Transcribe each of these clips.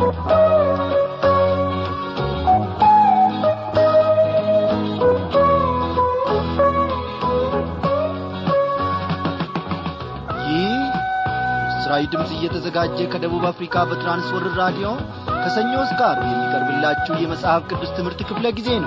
ይህ ምስራዊ ድምፅ እየተዘጋጀ ከደቡብ አፍሪካ በትራንስወርር ራዲዮ ከሰኞ እስከ ዓርብ የሚቀርብላችሁ የመጽሐፍ ቅዱስ ትምህርት ክፍለ ጊዜ ነው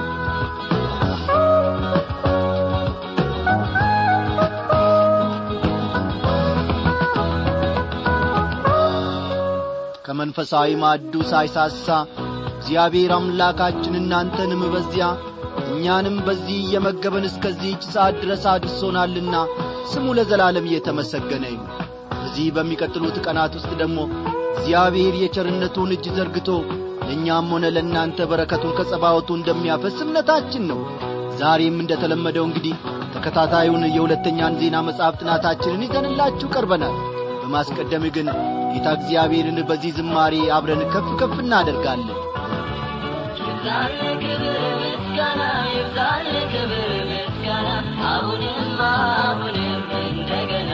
ከመንፈሳዊ ማዕዱ ሳይሳሳ እግዚአብሔር አምላካችን እናንተንም በዚያ እኛንም በዚህ እየመገበን እስከዚህች ሰዓት ድረስ አድርሶናልና ስሙ ለዘላለም እየተመሰገነ ይሁን በዚህ በሚቀጥሉት ቀናት ውስጥ ደግሞ እግዚአብሔር የቸርነቱን እጅ ዘርግቶ ለእኛም ሆነ ለእናንተ በረከቱን ከጸባወቱ እንደሚያፈስ እምነታችን ነው ዛሬም እንደተለመደው እንግዲህ ተከታታዩን የሁለተኛን ዜና መጽሐፍ ጥናታችንን ይዘንላችሁ ቀርበናል በማስቀደም ግን ጌታ እግዚአብሔርን በዚህ ዝማሬ አብረን ከፍ ከፍ እናደርጋለን ይብዛል ክብር ምስጋና ይብዛል ክብር ምስጋና አሁንም አሁንም እንደገና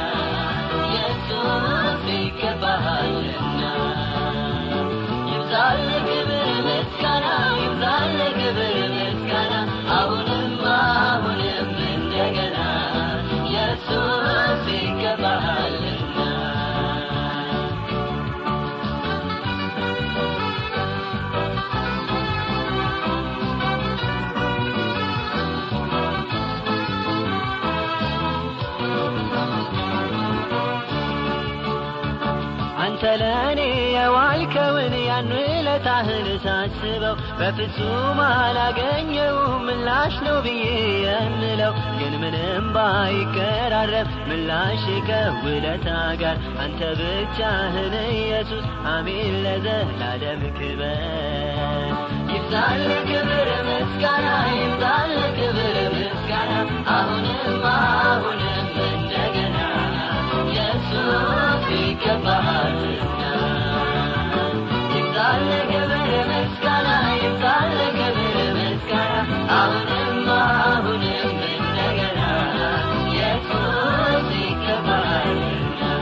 ኢየሱስ ይገባሃልና ይብዛል ክብር ምስጋና ይብዛል ክብር ምስጋና አሁንም አሁንም እንደገና ኢየሱስ ይገባሃልና አንተ ለእኔ የዋልከውን ያን ውለታህን ሳስበው በፍጹም አላገኘውም ምላሽ ነው ብዬ የምለው ግን ምንም ባይቀራረብ ምላሽ ከውለታ ጋር አንተ ብቻህን ኢየሱስ አሜን ለዘላለም ክበር ይብዛል ክብር ምስጋና ይብዛል ክብር ምስጋና አሁንም አሁንም እንደገና ኢየሱስ ይገባሃልና ይብዛል ክብር ምስጋና ይብዛል ክብር ምስጋና አሁንም አሁንም እንደገና ኢየሱስ ይገባሃልና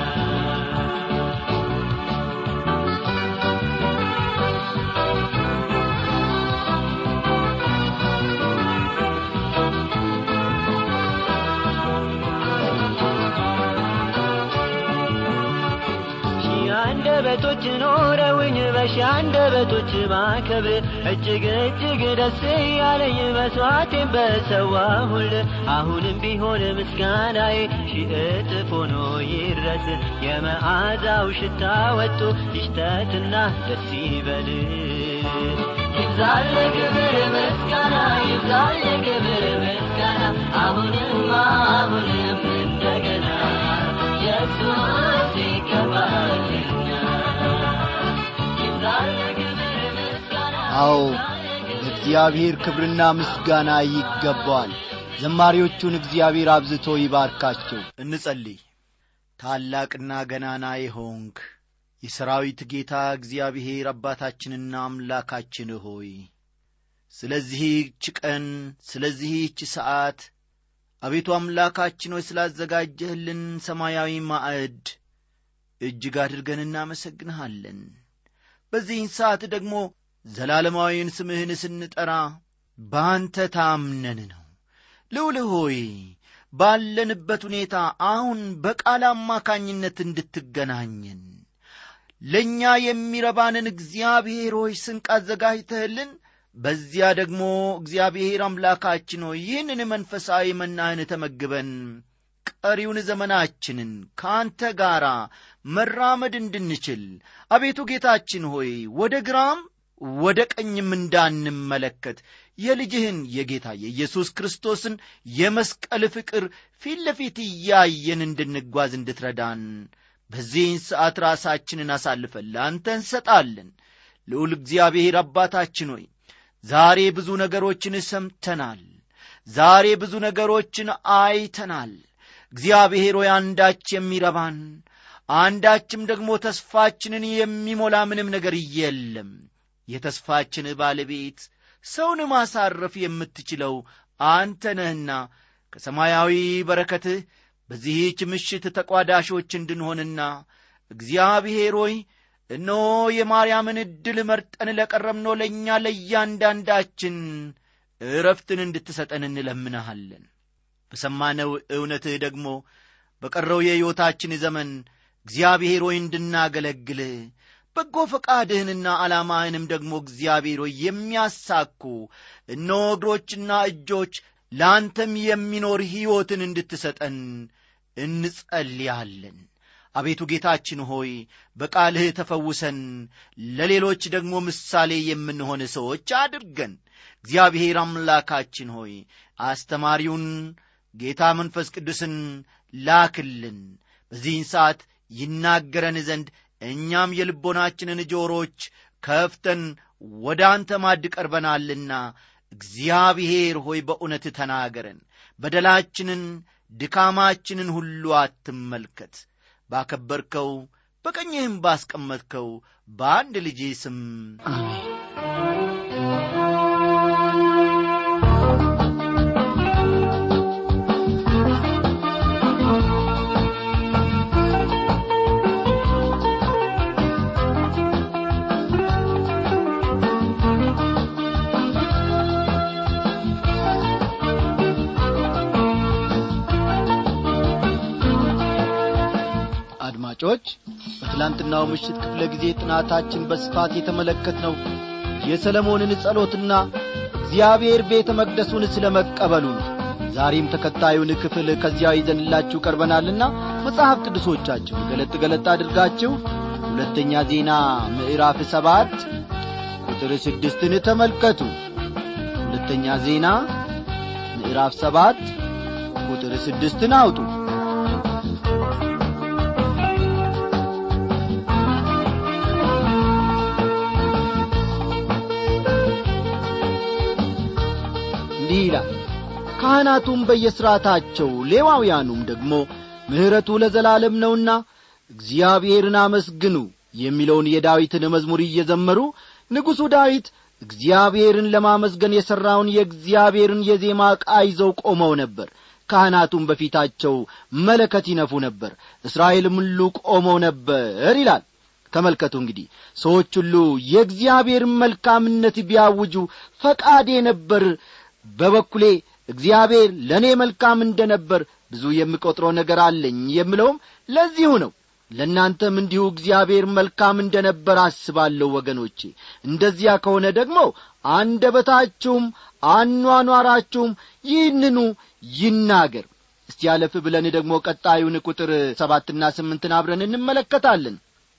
ሺህ አንደበቶች ኖረውኝ በሺህ አንደበቶች ባከብር እጅግ እጅግ ደስ ያለኝ መስዋዕቴን በሰዋሁል አሁንም ቢሆን ምስጋናዬ ሺህ እጥፍ ሆኖ ይድረስ የመዓዛው ሽታ ወጡ ይሽተትና ደስ ይበል ይብዛል ክብር ምስጋና ይብዛል ክብር ምስጋና አሁንም አሁንም እንደገና ኢየሱስ ይገባልና ይብዛል ክብር ምስጋና አዎ ለእግዚአብሔር ክብርና ምስጋና ይገባዋል ዘማሪዎቹን እግዚአብሔር አብዝቶ ይባርካቸው እንጸልይ ታላቅና ገናና የሆንክ የሰራዊት ጌታ እግዚአብሔር አባታችንና አምላካችን ሆይ ስለዚህች ቀን ስለዚህች ሰዓት አቤቱ አምላካችን ሆይ ስላዘጋጀህልን ሰማያዊ ማዕድ እጅግ አድርገን እናመሰግንሃለን በዚህን ሰዓት ደግሞ ዘላለማዊን ስምህን ስንጠራ በአንተ ታምነን ነው ልውል ሆይ ባለንበት ሁኔታ አሁን በቃል አማካኝነት እንድትገናኘን ለእኛ የሚረባንን እግዚአብሔር ሆይ ስንቅ አዘጋጅተህልን በዚያ ደግሞ እግዚአብሔር አምላካችን ሆይ ይህንን መንፈሳዊ መናህን ተመግበን ቀሪውን ዘመናችንን ከአንተ ጋር መራመድ እንድንችል አቤቱ ጌታችን ሆይ ወደ ግራም ወደ ቀኝም እንዳንመለከት የልጅህን የጌታ የኢየሱስ ክርስቶስን የመስቀል ፍቅር ፊት ለፊት እያየን እንድንጓዝ እንድትረዳን በዚህን ሰዓት ራሳችንን አሳልፈን ለአንተ እንሰጣለን ልዑል እግዚአብሔር አባታችን ሆይ ዛሬ ብዙ ነገሮችን ሰምተናል ዛሬ ብዙ ነገሮችን አይተናል እግዚአብሔር ሆይ አንዳች የሚረባን አንዳችም ደግሞ ተስፋችንን የሚሞላ ምንም ነገር የለም የተስፋችን ባለቤት ሰውን ማሳረፍ የምትችለው አንተ ነህና ከሰማያዊ በረከትህ በዚህች ምሽት ተቋዳሾች እንድንሆንና እግዚአብሔር ሆይ እነሆ የማርያምን ዕድል መርጠን ለቀረብነው ለእኛ ለእያንዳንዳችን እረፍትን እንድትሰጠን እንለምንሃለን በሰማነው እውነትህ ደግሞ በቀረው የሕይወታችን ዘመን እግዚአብሔር ሆይ እንድናገለግል በጎ ፈቃድህንና ዓላማህንም ደግሞ እግዚአብሔር ሆይ የሚያሳኩ እነሆ እግሮችና እጆች ለአንተም የሚኖር ሕይወትን እንድትሰጠን እንጸልያለን አቤቱ ጌታችን ሆይ በቃልህ ተፈውሰን ለሌሎች ደግሞ ምሳሌ የምንሆን ሰዎች አድርገን እግዚአብሔር አምላካችን ሆይ አስተማሪውን ጌታ መንፈስ ቅዱስን ላክልን በዚህን ሰዓት ይናገረን ዘንድ እኛም የልቦናችንን ጆሮች ከፍተን ወደ አንተ ማድ ቀርበናልና እግዚአብሔር ሆይ በእውነት ተናገረን በደላችንን ድካማችንን ሁሉ አትመልከት ባከበርከው በቀኝህም ባስቀመጥከው በአንድ ልጅ ስም አድማጮች በትላንትናው ምሽት ክፍለ ጊዜ ጥናታችን በስፋት የተመለከትነው የሰለሞንን ጸሎትና እግዚአብሔር ቤተ መቅደሱን ስለ መቀበሉ ነው ዛሬም ተከታዩን ክፍል ከዚያው ይዘንላችሁ ቀርበናልና መጽሐፍ ቅዱሶቻችሁን ገለጥ ገለጥ አድርጋችሁ ሁለተኛ ዜና ምዕራፍ ሰባት ቁጥር ስድስትን ተመልከቱ ሁለተኛ ዜና ምዕራፍ ሰባት ቁጥር ስድስትን አውጡ እንዲህ ይላል ካህናቱም በየሥርዓታቸው ሌዋውያኑም ደግሞ ምሕረቱ ለዘላለም ነውና እግዚአብሔርን አመስግኑ የሚለውን የዳዊትን መዝሙር እየዘመሩ ንጉሡ ዳዊት እግዚአብሔርን ለማመስገን የሠራውን የእግዚአብሔርን የዜማ ዕቃ ይዘው ቆመው ነበር ካህናቱም በፊታቸው መለከት ይነፉ ነበር እስራኤልም ሁሉ ቆመው ነበር ይላል ተመልከቱ እንግዲህ ሰዎች ሁሉ የእግዚአብሔርን መልካምነት ቢያውጁ ፈቃዴ ነበር በበኩሌ እግዚአብሔር ለእኔ መልካም እንደ ነበር ብዙ የምቈጥረው ነገር አለኝ የምለውም ለዚሁ ነው ለእናንተም እንዲሁ እግዚአብሔር መልካም እንደ ነበር አስባለሁ ወገኖቼ እንደዚያ ከሆነ ደግሞ አንደበታችሁም አኗኗራችሁም ይህንኑ ይናገር እስቲ ያለፍ ብለን ደግሞ ቀጣዩን ቁጥር ሰባትና ስምንትን አብረን እንመለከታለን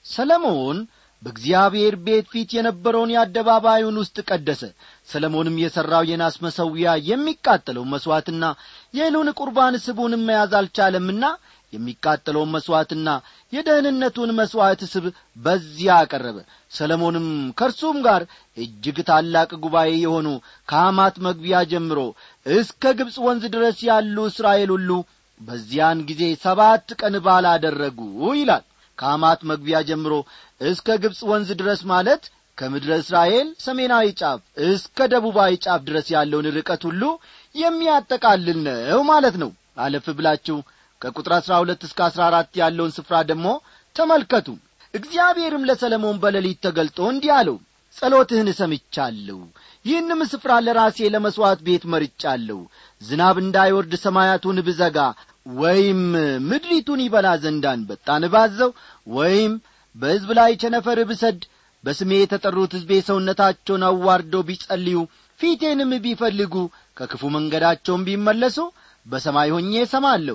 ሰለሞን በእግዚአብሔር ቤት ፊት የነበረውን የአደባባዩን ውስጥ ቀደሰ ሰለሞንም የሠራው የናስ መሰዊያ የሚቃጠለው መሥዋዕትና የእህሉን ቁርባን ስቡንም መያዝ አልቻለምና የሚቃጠለውን መሥዋዕትና የደህንነቱን መሥዋዕት ስብ በዚያ አቀረበ ሰለሞንም ከእርሱም ጋር እጅግ ታላቅ ጉባኤ የሆኑ ከሐማት መግቢያ ጀምሮ እስከ ግብፅ ወንዝ ድረስ ያሉ እስራኤል ሁሉ በዚያን ጊዜ ሰባት ቀን ባል አደረጉ ይላል ከሐማት መግቢያ ጀምሮ እስከ ግብፅ ወንዝ ድረስ ማለት ከምድረ እስራኤል ሰሜናዊ ጫፍ እስከ ደቡባዊ ጫፍ ድረስ ያለውን ርቀት ሁሉ የሚያጠቃልል ነው ማለት ነው አለፍ ብላችሁ ከቁጥር አሥራ ሁለት እስከ አሥራ አራት ያለውን ስፍራ ደግሞ ተመልከቱ እግዚአብሔርም ለሰለሞን በሌሊት ተገልጦ እንዲህ አለው ጸሎትህን እሰምቻለሁ ይህንም ስፍራ ለራሴ ለመሥዋዕት ቤት መርጫለሁ ዝናብ እንዳይወርድ ሰማያቱን ብዘጋ ወይም ምድሪቱን ይበላ ዘንድ አንበጣን ባዘው ወይም በሕዝብ ላይ ቸነፈር ብሰድ በስሜ የተጠሩት ሕዝቤ ሰውነታቸውን አዋርደው ቢጸልዩ ፊቴንም ቢፈልጉ ከክፉ መንገዳቸውን ቢመለሱ በሰማይ ሆኜ እሰማለሁ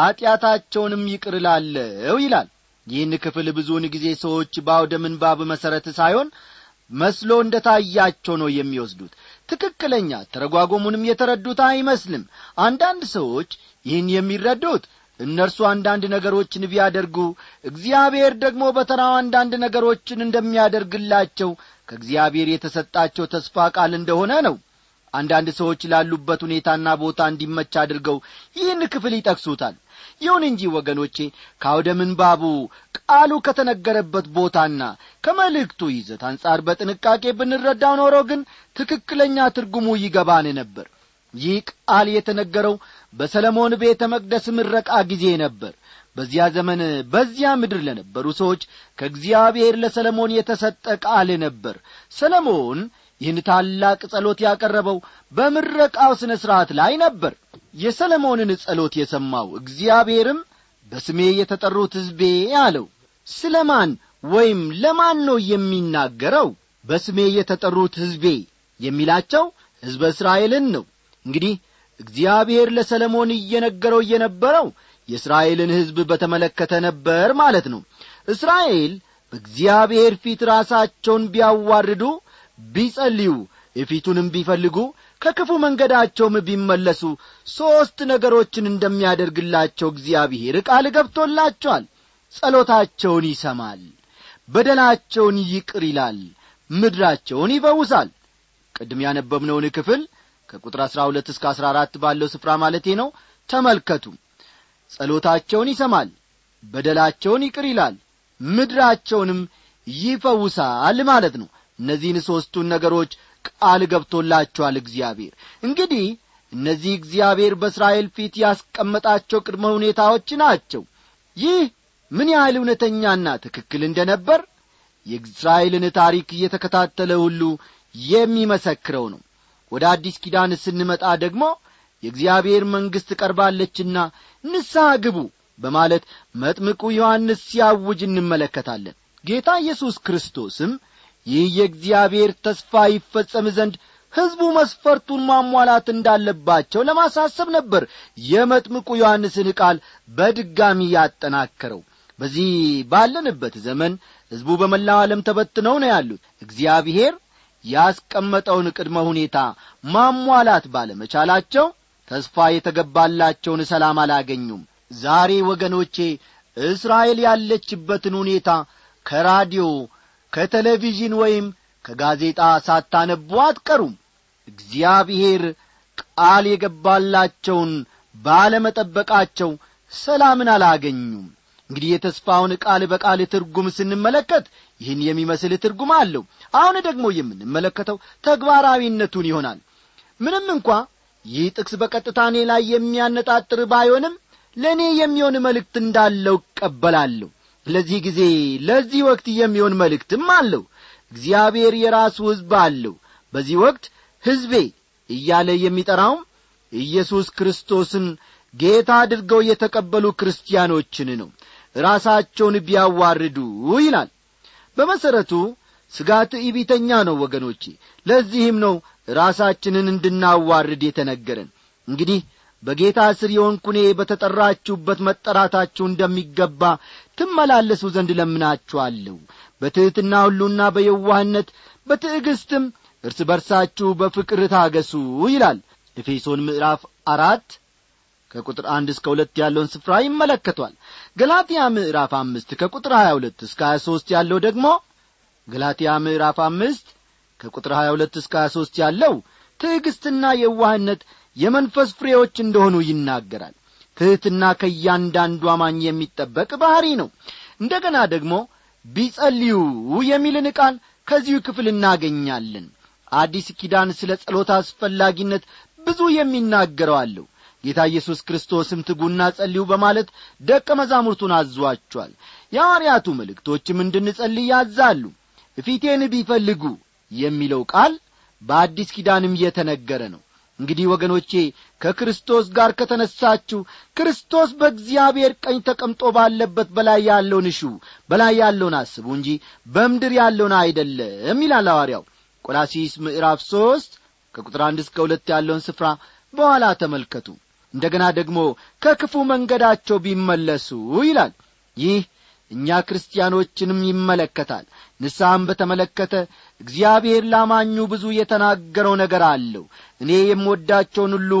ኀጢአታቸውንም ይቅር እላለሁ ይላል ይህን ክፍል ብዙውን ጊዜ ሰዎች በአውደ ምንባብ መሠረት ሳይሆን መስሎ እንደ ታያቸው ነው የሚወስዱት ትክክለኛ ተረጓጎሙንም የተረዱት አይመስልም አንዳንድ ሰዎች ይህን የሚረዱት እነርሱ አንዳንድ ነገሮችን ቢያደርጉ እግዚአብሔር ደግሞ በተራው አንዳንድ ነገሮችን እንደሚያደርግላቸው ከእግዚአብሔር የተሰጣቸው ተስፋ ቃል እንደሆነ ነው አንዳንድ ሰዎች ላሉበት ሁኔታና ቦታ እንዲመች አድርገው ይህን ክፍል ይጠቅሱታል ይሁን እንጂ ወገኖቼ ከአውደ ምንባቡ ቃሉ ከተነገረበት ቦታና ከመልእክቱ ይዘት አንጻር በጥንቃቄ ብንረዳው ኖሮ ግን ትክክለኛ ትርጉሙ ይገባን ነበር ይህ ቃል የተነገረው በሰለሞን ቤተ መቅደስ ምረቃ ጊዜ ነበር በዚያ ዘመን በዚያ ምድር ለነበሩ ሰዎች ከእግዚአብሔር ለሰለሞን የተሰጠ ቃል ነበር ሰለሞን ይህን ታላቅ ጸሎት ያቀረበው በምረቃው ሥነ ሥርዓት ላይ ነበር የሰለሞንን ጸሎት የሰማው እግዚአብሔርም በስሜ የተጠሩት ሕዝቤ አለው ስለ ማን ወይም ለማን ነው የሚናገረው በስሜ የተጠሩት ሕዝቤ የሚላቸው ሕዝበ እስራኤልን ነው እንግዲህ እግዚአብሔር ለሰለሞን እየነገረው የነበረው የእስራኤልን ሕዝብ በተመለከተ ነበር ማለት ነው እስራኤል በእግዚአብሔር ፊት ራሳቸውን ቢያዋርዱ ቢጸልዩ የፊቱንም ቢፈልጉ ከክፉ መንገዳቸውም ቢመለሱ ሦስት ነገሮችን እንደሚያደርግላቸው እግዚአብሔር ቃል ገብቶላቸዋል ጸሎታቸውን ይሰማል በደላቸውን ይቅር ይላል ምድራቸውን ይፈውሳል ቅድም ያነበብነውን ክፍል ከቁጥር አሥራ ሁለት እስከ አሥራ አራት ባለው ስፍራ ማለቴ ነው ተመልከቱ ጸሎታቸውን ይሰማል በደላቸውን ይቅር ይላል ምድራቸውንም ይፈውሳል ማለት ነው እነዚህን ሦስቱን ነገሮች ቃል ገብቶላቸዋል እግዚአብሔር እንግዲህ እነዚህ እግዚአብሔር በእስራኤል ፊት ያስቀመጣቸው ቅድመ ሁኔታዎች ናቸው ይህ ምን ያህል እውነተኛና ትክክል እንደ ነበር የእስራኤልን ታሪክ እየተከታተለ ሁሉ የሚመሰክረው ነው ወደ አዲስ ኪዳን ስንመጣ ደግሞ የእግዚአብሔር መንግሥት ቀርባለችና ንስሐ ግቡ በማለት መጥምቁ ዮሐንስ ሲያውጅ እንመለከታለን ጌታ ኢየሱስ ክርስቶስም ይህ የእግዚአብሔር ተስፋ ይፈጸም ዘንድ ሕዝቡ መስፈርቱን ማሟላት እንዳለባቸው ለማሳሰብ ነበር የመጥምቁ ዮሐንስን ቃል በድጋሚ ያጠናከረው በዚህ ባለንበት ዘመን ሕዝቡ በመላው ዓለም ተበትነው ነው ያሉት እግዚአብሔር ያስቀመጠውን ቅድመ ሁኔታ ማሟላት ባለመቻላቸው ተስፋ የተገባላቸውን ሰላም አላገኙም ዛሬ ወገኖቼ እስራኤል ያለችበትን ሁኔታ ከራዲዮ ከቴሌቪዥን ወይም ከጋዜጣ ሳታነቡ አትቀሩም እግዚአብሔር ቃል የገባላቸውን ባለመጠበቃቸው ሰላምን አላገኙም እንግዲህ የተስፋውን ቃል በቃል ትርጉም ስንመለከት ይህን የሚመስል ትርጉም አለው አሁን ደግሞ የምንመለከተው ተግባራዊነቱን ይሆናል ምንም እንኳ ይህ ጥቅስ በቀጥታ እኔ ላይ የሚያነጣጥር ባይሆንም ለእኔ የሚሆን መልእክት እንዳለው እቀበላለሁ ለዚህ ጊዜ ለዚህ ወቅት የሚሆን መልእክትም አለው እግዚአብሔር የራሱ ሕዝብ አለው በዚህ ወቅት ሕዝቤ እያለ የሚጠራውም ኢየሱስ ክርስቶስን ጌታ አድርገው የተቀበሉ ክርስቲያኖችን ነው ራሳቸውን ቢያዋርዱ ይላል በመሠረቱ ስጋት ኢቢተኛ ነው ወገኖቼ ለዚህም ነው ራሳችንን እንድናዋርድ የተነገረን እንግዲህ በጌታ ስር የሆንኩኔ በተጠራችሁበት መጠራታችሁ እንደሚገባ ትመላለሱ ዘንድ ለምናችኋለሁ በትሕትና ሁሉና በየዋህነት በትዕግስትም እርስ በርሳችሁ በፍቅር ታገሱ ይላል ኤፌሶን ምዕራፍ አራት ከቁጥር አንድ እስከ ሁለት ያለውን ስፍራ ይመለከቷል ገላትያ ምዕራፍ አምስት ከቁጥር ሀያ ሁለት እስከ ሀያ ሦስት ያለው ደግሞ ገላትያ ምዕራፍ አምስት ከቁጥር ሀያ ሁለት እስከ ሀያ ሦስት ያለው ትዕግስትና የዋህነት የመንፈስ ፍሬዎች እንደሆኑ ይናገራል ትሕትና ከእያንዳንዱ አማኝ የሚጠበቅ ባሕሪ ነው እንደ ገና ደግሞ ቢጸልዩ የሚልን ቃል ከዚሁ ክፍል እናገኛለን አዲስ ኪዳን ስለ ጸሎት አስፈላጊነት ብዙ የሚናገረው አለው ጌታ ኢየሱስ ክርስቶስም ትጉና ጸልዩ በማለት ደቀ መዛሙርቱን አዟቸዋል የሐዋርያቱ መልእክቶችም እንድንጸልይ ያዛሉ ፊቴን ቢፈልጉ የሚለው ቃል በአዲስ ኪዳንም የተነገረ ነው እንግዲህ ወገኖቼ ከክርስቶስ ጋር ከተነሳችሁ ክርስቶስ በእግዚአብሔር ቀኝ ተቀምጦ ባለበት በላይ ያለውን እሹ በላይ ያለውን አስቡ እንጂ በምድር ያለውን አይደለም ይላል ሐዋርያው ቆላሲስ ምዕራፍ ሦስት ከቁጥር አንድ እስከ ሁለት ያለውን ስፍራ በኋላ ተመልከቱ እንደ ገና ደግሞ ከክፉ መንገዳቸው ቢመለሱ ይላል ይህ እኛ ክርስቲያኖችንም ይመለከታል ንስሐም በተመለከተ እግዚአብሔር ላማኙ ብዙ የተናገረው ነገር አለው እኔ የምወዳቸውን ሁሉ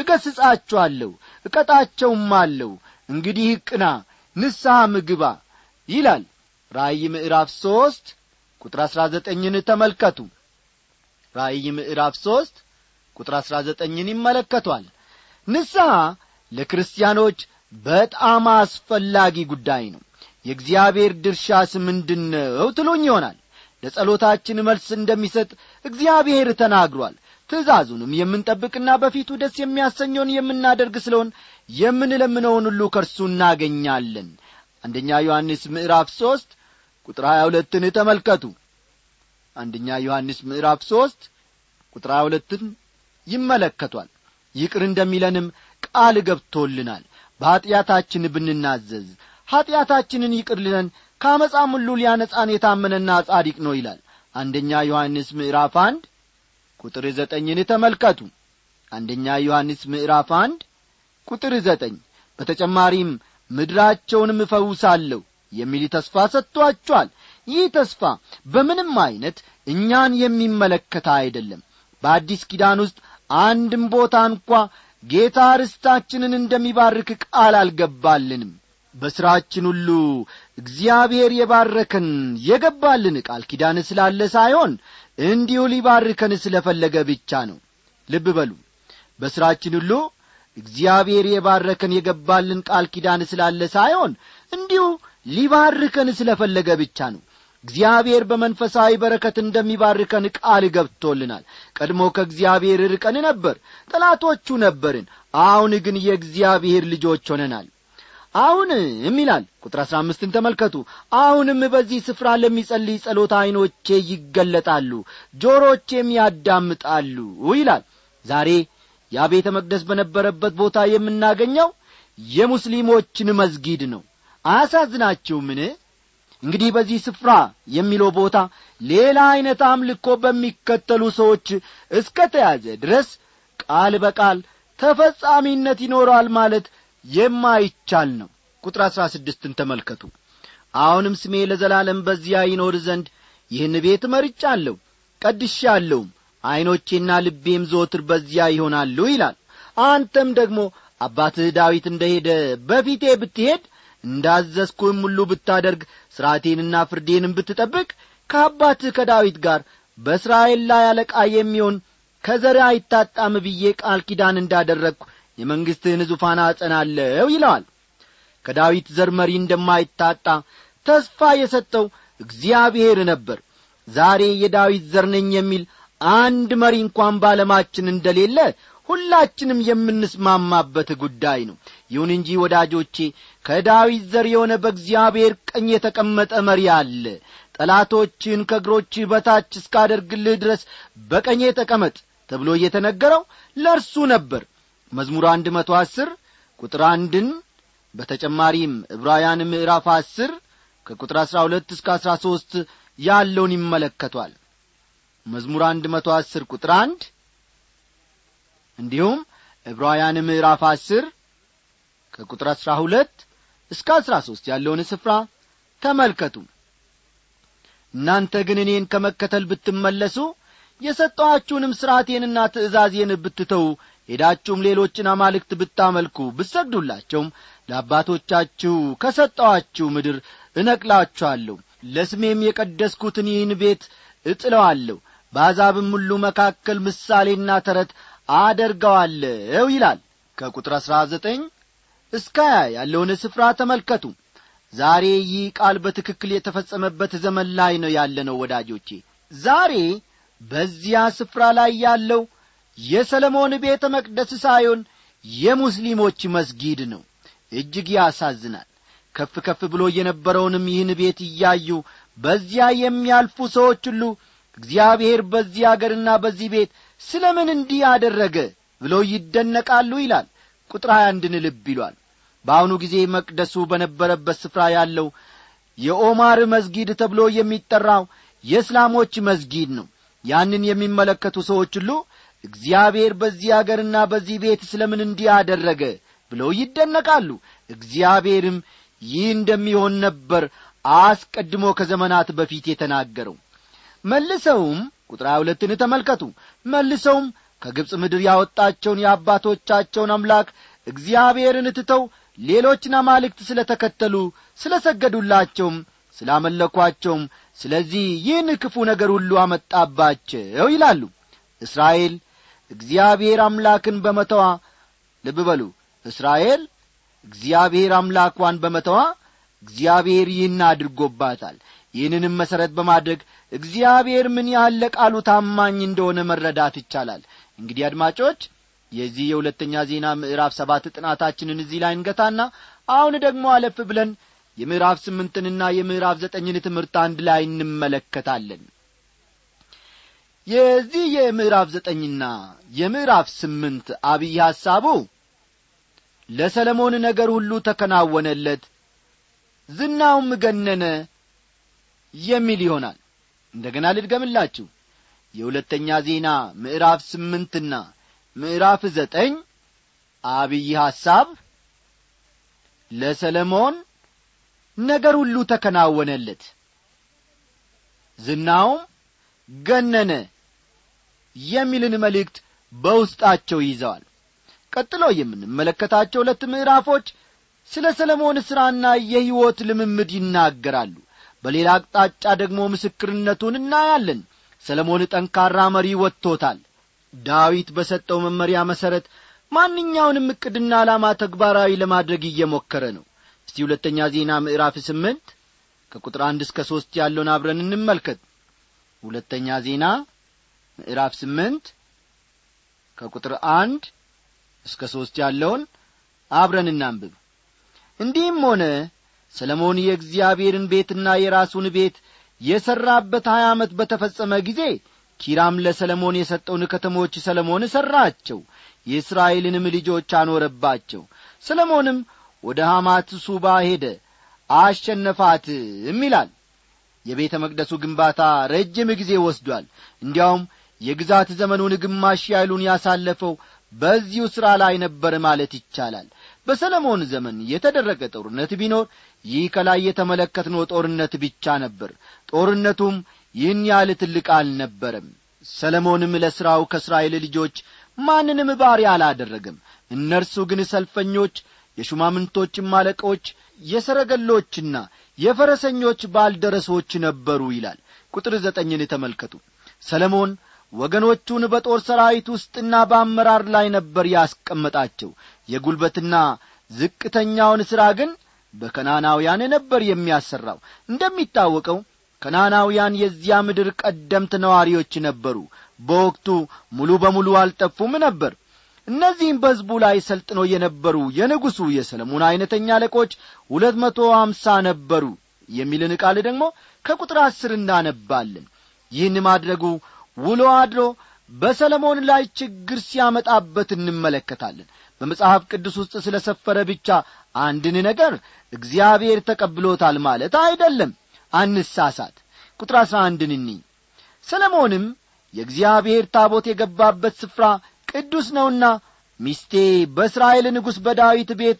እገስጻቸዋለሁ እቀጣቸውም አለው እንግዲህ ቅና ንስሐ ምግባ ይላል ራእይ ምዕራፍ ሦስት ቁጥር አሥራ ዘጠኝን ተመልከቱ ራእይ ምዕራፍ ሦስት ቁጥር አሥራ ዘጠኝን ይመለከቷል ንስሐ ለክርስቲያኖች በጣም አስፈላጊ ጉዳይ ነው የእግዚአብሔር ድርሻስ ምንድን ነው ትሉኝ ይሆናል ለጸሎታችን መልስ እንደሚሰጥ እግዚአብሔር ተናግሯል ትእዛዙንም የምንጠብቅና በፊቱ ደስ የሚያሰኘውን የምናደርግ ስለሆን የምንለምነውን ሁሉ ከእርሱ እናገኛለን አንደኛ ዮሐንስ ምዕራፍ ሦስት ቁጥር ሀያ ሁለትን ተመልከቱ አንደኛ ዮሐንስ ምዕራፍ ሦስት ቁጥር ሀያ ሁለትን ይመለከቷል ይቅር እንደሚለንም ቃል ገብቶልናል በኀጢአታችን ብንናዘዝ ኀጢአታችንን ይቅር ሊለን ከአመፃም ሁሉ ሊያነጻን የታመነና ጻዲቅ ነው ይላል አንደኛ ዮሐንስ ምዕራፍ አንድ ቁጥር ዘጠኝን ተመልከቱ አንደኛ ዮሐንስ ምዕራፍ አንድ ቁጥር ዘጠኝ በተጨማሪም ምድራቸውንም እፈውሳለሁ የሚል ተስፋ ሰጥቶአቸዋል ይህ ተስፋ በምንም ዐይነት እኛን የሚመለከታ አይደለም በአዲስ ኪዳን ውስጥ አንድም ቦታ እንኳ ጌታ ርስታችንን እንደሚባርክ ቃል አልገባልንም በሥራችን ሁሉ እግዚአብሔር የባረከን የገባልን ቃል ኪዳን ስላለ ሳይሆን እንዲሁ ሊባርከን ስለ ፈለገ ብቻ ነው ልብ በሉ በሥራችን ሁሉ እግዚአብሔር የባረከን የገባልን ቃል ኪዳን ስላለ ሳይሆን እንዲሁ ሊባርከን ስለ ፈለገ ብቻ ነው እግዚአብሔር በመንፈሳዊ በረከት እንደሚባርከን ቃል ገብቶልናል ቀድሞ ከእግዚአብሔር ርቀን ነበር ጠላቶቹ ነበርን አሁን ግን የእግዚአብሔር ልጆች ሆነናል አሁንም ይላል ቁጥር አሥራ አምስትን ተመልከቱ አሁንም በዚህ ስፍራ ለሚጸልይ ጸሎት ዐይኖቼ ይገለጣሉ ጆሮቼም ያዳምጣሉ ይላል ዛሬ ያ ቤተ መቅደስ በነበረበት ቦታ የምናገኘው የሙስሊሞችን መዝጊድ ነው አያሳዝናችሁምን እንግዲህ በዚህ ስፍራ የሚለው ቦታ ሌላ ዐይነት አምልኮ በሚከተሉ ሰዎች እስከ ተያዘ ድረስ ቃል በቃል ተፈጻሚነት ይኖረዋል ማለት የማይቻል ነው ቁጥር አሥራ ስድስትን ተመልከቱ አሁንም ስሜ ለዘላለም በዚያ ይኖር ዘንድ ይህን ቤት መርጫለሁ ቀድሻለሁም ዐይኖቼና ልቤም ዘወትር በዚያ ይሆናሉ ይላል አንተም ደግሞ አባትህ ዳዊት እንደ ሄደ በፊቴ ብትሄድ እንዳዘዝኩህም ሁሉ ብታደርግ ሥርዓቴንና ፍርዴንም ብትጠብቅ ከአባትህ ከዳዊት ጋር በእስራኤል ላይ አለቃ የሚሆን ከዘር አይታጣም ብዬ ቃል ኪዳን እንዳደረግሁ የመንግሥትህን ዙፋን አጸናለሁ ይለዋል ከዳዊት ዘር መሪ እንደማይታጣ ተስፋ የሰጠው እግዚአብሔር ነበር ዛሬ የዳዊት ዘር ነኝ የሚል አንድ መሪ እንኳን ባለማችን እንደሌለ ሁላችንም የምንስማማበት ጉዳይ ነው ይሁን እንጂ ወዳጆቼ ከዳዊት ዘር የሆነ በእግዚአብሔር ቀኝ የተቀመጠ መሪ አለ ጠላቶችን ከእግሮች በታች እስካደርግልህ ድረስ በቀኜ ተቀመጥ ተብሎ እየተነገረው ለእርሱ ነበር መዝሙር አንድ መቶ አስር ቁጥር አንድን በተጨማሪም ዕብራውያን ምዕራፍ አስር ከቁጥር አሥራ ሁለት እስከ አሥራ ሦስት ያለውን ይመለከቷል መዝሙር አንድ መቶ አስር ቁጥር አንድ እንዲሁም ዕብራውያን ምዕራፍ አስር ከቁጥር አሥራ ሁለት እስከ አሥራ ሦስት ያለውን ስፍራ ተመልከቱ እናንተ ግን እኔን ከመከተል ብትመለሱ የሰጠኋችሁንም ሥርዓቴንና ትእዛዜን ብትተዉ ሄዳችሁም ሌሎችን አማልክት ብታመልኩ ብትሰግዱላቸውም ለአባቶቻችሁ ከሰጠኋችሁ ምድር እነቅላችኋለሁ ለስሜም የቀደስኩትን ይህን ቤት እጥለዋለሁ በአሕዛብም ሁሉ መካከል ምሳሌና ተረት አደርገዋለሁ ይላል ከቁጥር አሥራ ዘጠኝ እስከ ሀያ ያለውን ስፍራ ተመልከቱ ዛሬ ይህ ቃል በትክክል የተፈጸመበት ዘመን ላይ ነው ያለነው ወዳጆቼ ዛሬ በዚያ ስፍራ ላይ ያለው የሰለሞን ቤተ መቅደስ ሳይሆን የሙስሊሞች መስጊድ ነው እጅግ ያሳዝናል ከፍ ከፍ ብሎ የነበረውንም ይህን ቤት እያዩ በዚያ የሚያልፉ ሰዎች ሁሉ እግዚአብሔር በዚህ አገርና በዚህ ቤት ስለ ምን እንዲህ አደረገ ብለው ይደነቃሉ ይላል ቁጥር ሀያ አንድን ልብ ይሏል በአሁኑ ጊዜ መቅደሱ በነበረበት ስፍራ ያለው የኦማር መስጊድ ተብሎ የሚጠራው የእስላሞች መስጊድ ነው ያንን የሚመለከቱ ሰዎች ሁሉ እግዚአብሔር በዚህ አገርና በዚህ ቤት ስለ ምን እንዲህ አደረገ ብለው ይደነቃሉ እግዚአብሔርም ይህ እንደሚሆን ነበር አስቀድሞ ከዘመናት በፊት የተናገረው መልሰውም ቁጥር ሀያ ሁለትን ተመልከቱ መልሰውም ከግብፅ ምድር ያወጣቸውን የአባቶቻቸውን አምላክ እግዚአብሔርን ትተው ሌሎችን አማልክት ስለ ተከተሉ ስለ ሰገዱላቸውም ስላመለኳቸውም ስለዚህ ይህን ክፉ ነገር ሁሉ አመጣባቸው ይላሉ እስራኤል እግዚአብሔር አምላክን በመተዋ ልብ በሉ እስራኤል እግዚአብሔር አምላኳን በመተዋ እግዚአብሔር ይህን አድርጎባታል ይህንንም መሠረት በማድረግ እግዚአብሔር ምን ያህል ለቃሉ ታማኝ እንደሆነ መረዳት ይቻላል እንግዲህ አድማጮች የዚህ የሁለተኛ ዜና ምዕራፍ ሰባት ጥናታችንን እዚህ ላይ እንገታና አሁን ደግሞ አለፍ ብለን የምዕራፍ ስምንትንና የምዕራፍ ዘጠኝን ትምህርት አንድ ላይ እንመለከታለን የዚህ የምዕራፍ ዘጠኝና የምዕራፍ ስምንት አብይ ሐሳቡ ለሰለሞን ነገር ሁሉ ተከናወነለት ዝናውም ገነነ የሚል ይሆናል እንደገና ልድገምላችሁ የሁለተኛ ዜና ምዕራፍ ስምንትና ምዕራፍ ዘጠኝ አብይ ሐሳብ ለሰለሞን ነገር ሁሉ ተከናወነለት ዝናውም ገነነ የሚልን መልእክት በውስጣቸው ይዘዋል ቀጥሎ የምንመለከታቸው ሁለት ምዕራፎች ስለ ሰለሞን ሥራና የሕይወት ልምምድ ይናገራሉ በሌላ አቅጣጫ ደግሞ ምስክርነቱን እናያለን ሰለሞን ጠንካራ መሪ ወጥቶታል ዳዊት በሰጠው መመሪያ መሠረት ማንኛውንም ዕቅድና ዓላማ ተግባራዊ ለማድረግ እየሞከረ ነው እስቲ ሁለተኛ ዜና ምዕራፍ ስምንት ከቁጥር አንድ እስከ ሦስት ያለውን አብረን እንመልከት ሁለተኛ ዜና ምዕራፍ ስምንት ከቁጥር አንድ እስከ ሦስት ያለውን አብረን እናንብብ እንዲህም ሆነ ሰለሞን የእግዚአብሔርን ቤትና የራሱን ቤት የሠራበት ሀያ ዓመት በተፈጸመ ጊዜ ኪራም ለሰለሞን የሰጠውን ከተሞች ሰለሞን ሠራቸው የእስራኤልንም ልጆች አኖረባቸው ሰለሞንም ወደ ሐማት ሱባ ሄደ አሸነፋትም ይላል የቤተ መቅደሱ ግንባታ ረጅም ጊዜ ወስዷል እንዲያውም የግዛት ዘመኑን ግማሽ ያይሉን ያሳለፈው በዚሁ ሥራ ላይ ነበር ማለት ይቻላል በሰለሞን ዘመን የተደረገ ጦርነት ቢኖር ይህ ከላይ የተመለከትነው ጦርነት ብቻ ነበር ጦርነቱም ይህን ያህል ትልቅ አልነበረም ሰለሞንም ለሥራው ከእስራኤል ልጆች ማንንም ባሪያ አላደረገም እነርሱ ግን ሰልፈኞች የሹማምንቶችም አለቆች የሰረገሎችና የፈረሰኞች ባልደረሶች ነበሩ ይላል ቁጥር ዘጠኝን ተመልከቱ ሰለሞን ወገኖቹን በጦር ሰራዊት ውስጥና በአመራር ላይ ነበር ያስቀመጣቸው የጒልበትና ዝቅተኛውን ሥራ ግን በከናናውያን ነበር የሚያሰራው እንደሚታወቀው ከናናውያን የዚያ ምድር ቀደምት ነዋሪዎች ነበሩ በወቅቱ ሙሉ በሙሉ አልጠፉም ነበር እነዚህም በሕዝቡ ላይ ሰልጥነው የነበሩ የንጉሡ የሰለሞን ዐይነተኛ አለቆች ሁለት መቶ አምሳ ነበሩ የሚልን ቃል ደግሞ ከቁጥር አስር እናነባለን ይህን ማድረጉ ውሎ አድሮ በሰለሞን ላይ ችግር ሲያመጣበት እንመለከታለን በመጽሐፍ ቅዱስ ውስጥ ስለ ሰፈረ ብቻ አንድን ነገር እግዚአብሔር ተቀብሎታል ማለት አይደለም አንሳሳት ቁጥር አሥራ አንድን እኒ ሰለሞንም የእግዚአብሔር ታቦት የገባበት ስፍራ ቅዱስ ነውና ሚስቴ በእስራኤል ንጉሥ በዳዊት ቤት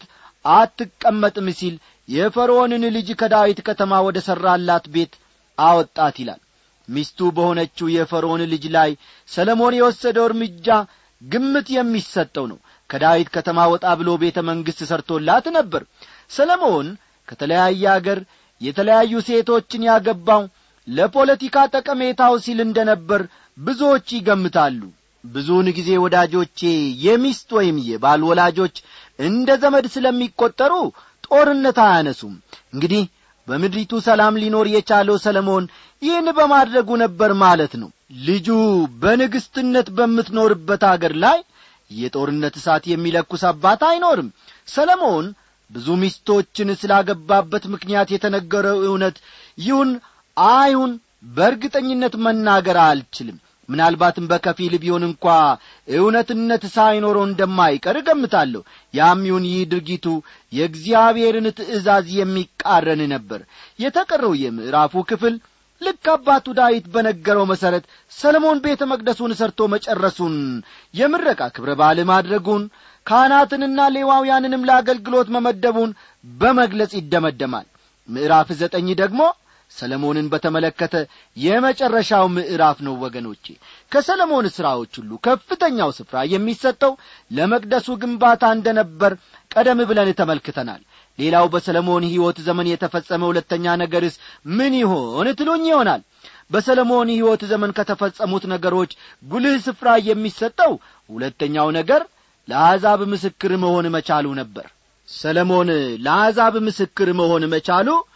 አትቀመጥም ሲል የፈርዖንን ልጅ ከዳዊት ከተማ ወደ ሠራላት ቤት አወጣት ይላል ሚስቱ በሆነችው የፈርዖን ልጅ ላይ ሰለሞን የወሰደው እርምጃ ግምት የሚሰጠው ነው ከዳዊት ከተማ ወጣ ብሎ ቤተ መንግሥት ሰርቶላት ነበር ሰለሞን ከተለያየ አገር የተለያዩ ሴቶችን ያገባው ለፖለቲካ ጠቀሜታው ሲል እንደ ነበር ብዙዎች ይገምታሉ ብዙውን ጊዜ ወዳጆቼ የሚስት ወይም የባል ወላጆች እንደ ዘመድ ስለሚቈጠሩ ጦርነት አያነሱም እንግዲህ በምድሪቱ ሰላም ሊኖር የቻለው ሰለሞን ይህን በማድረጉ ነበር ማለት ነው ልጁ በንግሥትነት በምትኖርበት አገር ላይ የጦርነት እሳት የሚለኩስ አባት አይኖርም ሰለሞን ብዙ ሚስቶችን ስላገባበት ምክንያት የተነገረው እውነት ይሁን አይሁን በእርግጠኝነት መናገር አልችልም ምናልባትም በከፊል ቢሆን እንኳ እውነትነት ሳይኖረው እንደማይቀር እገምታለሁ ያም ይሁን ይህ ድርጊቱ የእግዚአብሔርን ትእዛዝ የሚቃረን ነበር የተቀረው የምዕራፉ ክፍል ልክ አባቱ ዳዊት በነገረው መሠረት ሰለሞን ቤተ መቅደሱን ሰርቶ መጨረሱን የምረቃ ክብረ በዓል ማድረጉን ካህናትንና ሌዋውያንንም ለአገልግሎት መመደቡን በመግለጽ ይደመደማል ምዕራፍ ዘጠኝ ደግሞ ሰለሞንን በተመለከተ የመጨረሻው ምዕራፍ ነው ወገኖቼ ከሰለሞን ሥራዎች ሁሉ ከፍተኛው ስፍራ የሚሰጠው ለመቅደሱ ግንባታ እንደ ነበር ቀደም ብለን ተመልክተናል ሌላው በሰለሞን ሕይወት ዘመን የተፈጸመ ሁለተኛ ነገርስ ምን ይሆን ትሉኝ ይሆናል በሰለሞን ሕይወት ዘመን ከተፈጸሙት ነገሮች ጉልህ ስፍራ የሚሰጠው ሁለተኛው ነገር ለአሕዛብ ምስክር መሆን መቻሉ ነበር ሰለሞን ለአሕዛብ ምስክር መሆን መቻሉ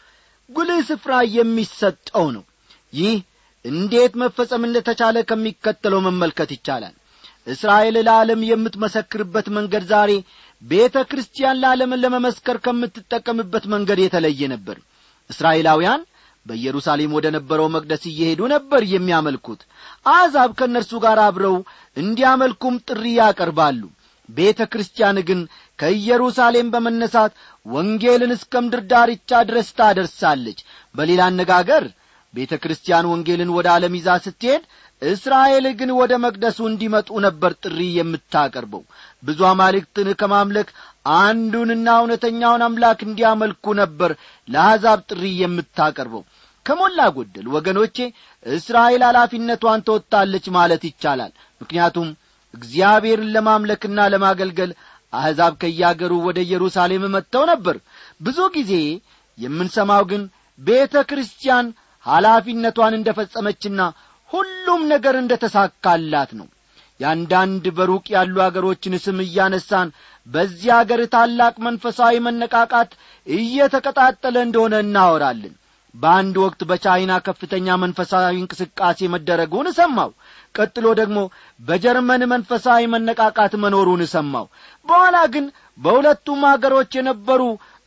ጉልህ ስፍራ የሚሰጠው ነው ይህ እንዴት መፈጸም እንደተቻለ ከሚከተለው መመልከት ይቻላል እስራኤል ለዓለም የምትመሰክርበት መንገድ ዛሬ ቤተ ክርስቲያን ለዓለምን ለመመስከር ከምትጠቀምበት መንገድ የተለየ ነበር እስራኤላውያን በኢየሩሳሌም ወደ ነበረው መቅደስ እየሄዱ ነበር የሚያመልኩት አሕዛብ ከእነርሱ ጋር አብረው እንዲያመልኩም ጥሪ ያቀርባሉ ቤተ ክርስቲያን ግን ከኢየሩሳሌም በመነሳት ወንጌልን እስከ ምድር ዳርቻ ድረስ ታደርሳለች በሌላ አነጋገር ቤተ ክርስቲያን ወንጌልን ወደ ዓለም ይዛ ስትሄድ እስራኤል ግን ወደ መቅደሱ እንዲመጡ ነበር ጥሪ የምታቀርበው ብዙ አማልክትን ከማምለክ አንዱንና እውነተኛውን አምላክ እንዲያመልኩ ነበር ለአሕዛብ ጥሪ የምታቀርበው ከሞላ ጎደል ወገኖቼ እስራኤል ኃላፊነቷን ተወጥታለች ማለት ይቻላል ምክንያቱም እግዚአብሔርን ለማምለክና ለማገልገል አሕዛብ ከያገሩ ወደ ኢየሩሳሌም መጥተው ነበር ብዙ ጊዜ የምንሰማው ግን ቤተ ክርስቲያን ኃላፊነቷን እንደ ፈጸመችና ሁሉም ነገር እንደ ተሳካላት ነው የአንዳንድ በሩቅ ያሉ አገሮችን ስም እያነሳን በዚህ አገር ታላቅ መንፈሳዊ መነቃቃት እየተቀጣጠለ እንደሆነ እናወራለን በአንድ ወቅት በቻይና ከፍተኛ መንፈሳዊ እንቅስቃሴ መደረጉን ሰማው ቀጥሎ ደግሞ በጀርመን መንፈሳዊ መነቃቃት መኖሩን ሰማው በኋላ ግን በሁለቱም አገሮች የነበሩ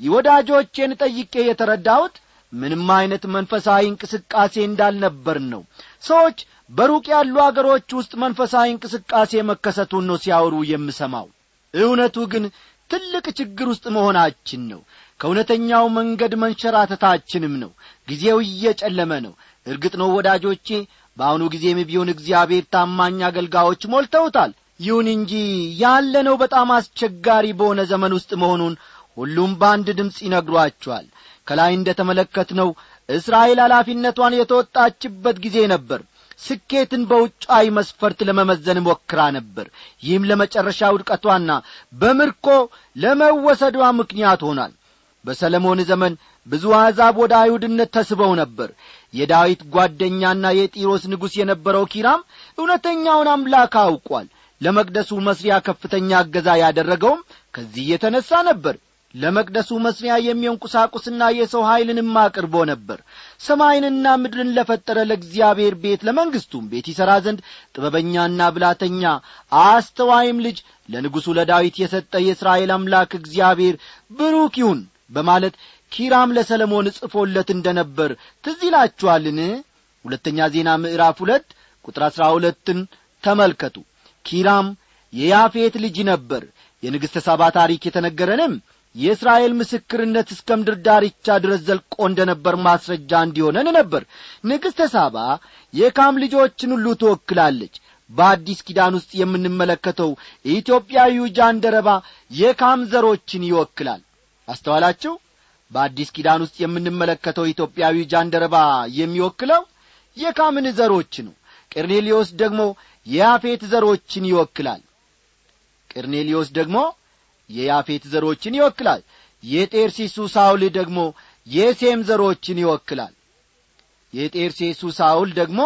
ወዳጆቼን ጠይቄ የተረዳሁት ምንም አይነት መንፈሳዊ እንቅስቃሴ እንዳልነበር ነው ሰዎች በሩቅ ያሉ አገሮች ውስጥ መንፈሳዊ እንቅስቃሴ መከሰቱን ነው ሲያወሩ የምሰማው እውነቱ ግን ትልቅ ችግር ውስጥ መሆናችን ነው ከእውነተኛው መንገድ መንሸራተታችንም ነው ጊዜው እየጨለመ ነው እርግጥ ነው ወዳጆቼ በአሁኑ ጊዜም ቢሆን እግዚአብሔር ታማኝ አገልጋዮች ሞልተውታል ይሁን እንጂ ያለነው በጣም አስቸጋሪ በሆነ ዘመን ውስጥ መሆኑን ሁሉም በአንድ ድምፅ ይነግሯቸዋል ከላይ እንደ ተመለከትነው እስራኤል ኃላፊነቷን የተወጣችበት ጊዜ ነበር ስኬትን በውጫዊ መስፈርት ለመመዘን ሞክራ ነበር ይህም ለመጨረሻ ውድቀቷና በምርኮ ለመወሰዷ ምክንያት ሆኗል በሰለሞን ዘመን ብዙ አሕዛብ ወደ አይሁድነት ተስበው ነበር የዳዊት ጓደኛና የጢሮስ ንጉሥ የነበረው ኪራም እውነተኛውን አምላክ አውቋል ለመቅደሱ መስሪያ ከፍተኛ እገዛ ያደረገውም ከዚህ የተነሣ ነበር ለመቅደሱ መስሪያ የሚሆን ቁሳቁስና የሰው ኀይልንም አቅርቦ ነበር ሰማይንና ምድርን ለፈጠረ ለእግዚአብሔር ቤት ለመንግሥቱም ቤት ይሠራ ዘንድ ጥበበኛና ብላተኛ አስተዋይም ልጅ ለንጉሡ ለዳዊት የሰጠ የእስራኤል አምላክ እግዚአብሔር ብሩክ ይሁን በማለት ኪራም ለሰለሞን ጽፎለት እንደ ነበር ትዝ ይላችኋልን ሁለተኛ ዜና ምዕራፍ ሁለት ቁጥር አሥራ ሁለትን ተመልከቱ ኪራም የያፌት ልጅ ነበር የንግሥተ ሳባ ታሪክ የተነገረንም የእስራኤል ምስክርነት እስከ ምድር ዳርቻ ድረስ ዘልቆ እንደ ነበር ማስረጃ እንዲሆነን ነበር ንግሥተ ሳባ የካም ልጆችን ሁሉ ትወክላለች በአዲስ ኪዳን ውስጥ የምንመለከተው ኢትዮጵያዊው ጃንደረባ የካም ዘሮችን ይወክላል አስተዋላችሁ በአዲስ ኪዳን ውስጥ የምንመለከተው ኢትዮጵያዊ ጃንደረባ የሚወክለው የካምን ዘሮች ነው ቀርኔሊዮስ ደግሞ የያፌት ዘሮችን ይወክላል ቀርኔሊዮስ ደግሞ የያፌት ዘሮችን ይወክላል የጤርሲሱ ሳውል ደግሞ የሴም ዘሮችን ይወክላል የጤርሴሱ ሳውል ደግሞ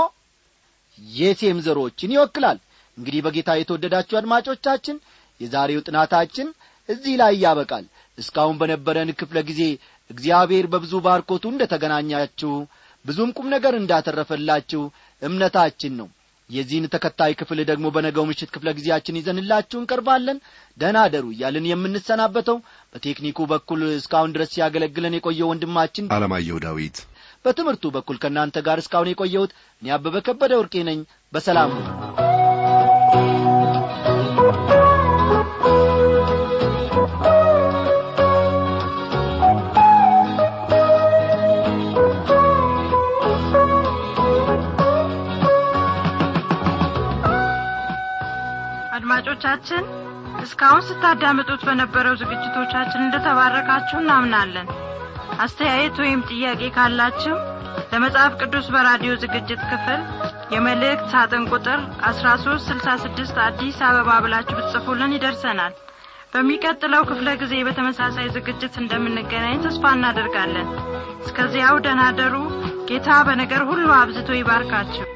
የሴም ዘሮችን ይወክላል እንግዲህ በጌታ የተወደዳችሁ አድማጮቻችን የዛሬው ጥናታችን እዚህ ላይ ያበቃል እስካሁን በነበረን ክፍለ ጊዜ እግዚአብሔር በብዙ ባርኮቱ እንደ ተገናኛችሁ ብዙም ቁም ነገር እንዳተረፈላችሁ እምነታችን ነው የዚህን ተከታይ ክፍል ደግሞ በነገው ምሽት ክፍለ ጊዜያችን ይዘንላችሁ እንቀርባለን ደህና አደሩ እያልን የምንሰናበተው በቴክኒኩ በኩል እስካሁን ድረስ ሲያገለግለን የቆየው ወንድማችን አለማየሁ ዳዊት በትምህርቱ በኩል ከእናንተ ጋር እስካሁን የቆየሁት እኔ አበበ ከበደ ወርቄ ነኝ በሰላም ሁኑ አድማጮቻችን እስካሁን ስታዳምጡት በነበረው ዝግጅቶቻችን እንደተባረካችሁ እናምናለን አስተያየት ወይም ጥያቄ ካላችሁ ለመጽሐፍ ቅዱስ በራዲዮ ዝግጅት ክፍል የመልእክት ሳጥን ቁጥር 1366 አዲስ አበባ ብላችሁ ብትጽፉልን ይደርሰናል በሚቀጥለው ክፍለ ጊዜ በተመሳሳይ ዝግጅት እንደምንገናኝ ተስፋ እናደርጋለን እስከዚያው ደናደሩ ጌታ በነገር ሁሉ አብዝቶ ይባርካችሁ